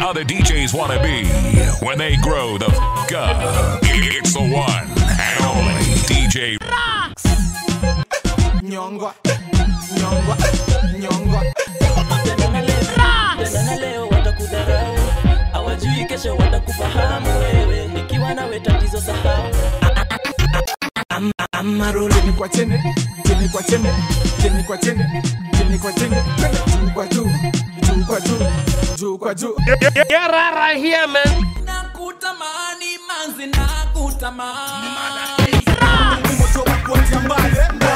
how the DJs want to be when they grow the f up. It's the one and only DJ Nyongwa, nyongwa, nyongwa. Tena leo watakudharau, hawajui kesho watakufahamu wewe. Nikiwa nawe tatizo sahau. Amarudi chini kwa chini, chini kwa chini, chini kwa chini, chini kwa chini, juu kwa juu, juu kwa juu, juu kwa juu. Nakutamani manzi, nakutamani. Moto wa kuanzia mbali,